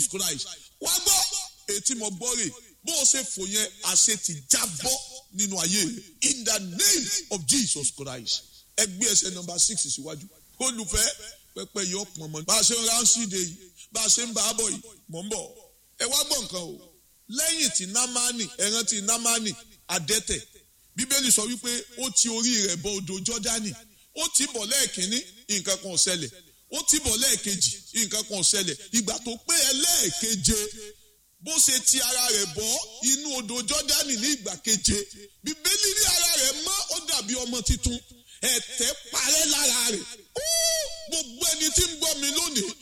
Christ wá gbọ́ ètí mo gbọ́ rè bó o ṣe fò yẹn àṣẹ ti jábọ́ nínú ayé rẹ in the name of Jesus Christ ẹ gbé ẹsẹ̀ nọ́mbà six síwájú olùfẹ́ pẹpẹ yọ pọn mọ bá a ṣe ń ránṣíde yìí bá a ṣe ń bá a bọ̀ yìí mọ̀ ń bọ̀ ẹ wá gbọ́ nǹkan o lẹ́yìn tí námánì ẹran tí námánì adẹ́tẹ̀ bíbélì sọ wípé ó ti orí rẹ̀ bọ odò jọ́dánì ó ti bọ̀ lẹ́ẹ̀kínní nǹkan kan ò ṣẹlẹ̀ ó ti bọ̀ lẹ́ẹ̀kejì nǹkan kan ò ṣẹlẹ̀ ìgbà tó pé ẹlẹ́ẹ̀keje bó ṣe ti ara rẹ̀ bọ́ inú odò jọ́dánì ní ìgbà keje bíbélì ní ara rẹ̀ mọ́ ó dàbí ọmọ tuntun ẹ̀tẹ̀ parẹ́ lára rẹ̀ gbogbo ẹni tí ń gbọ́ mi lónìí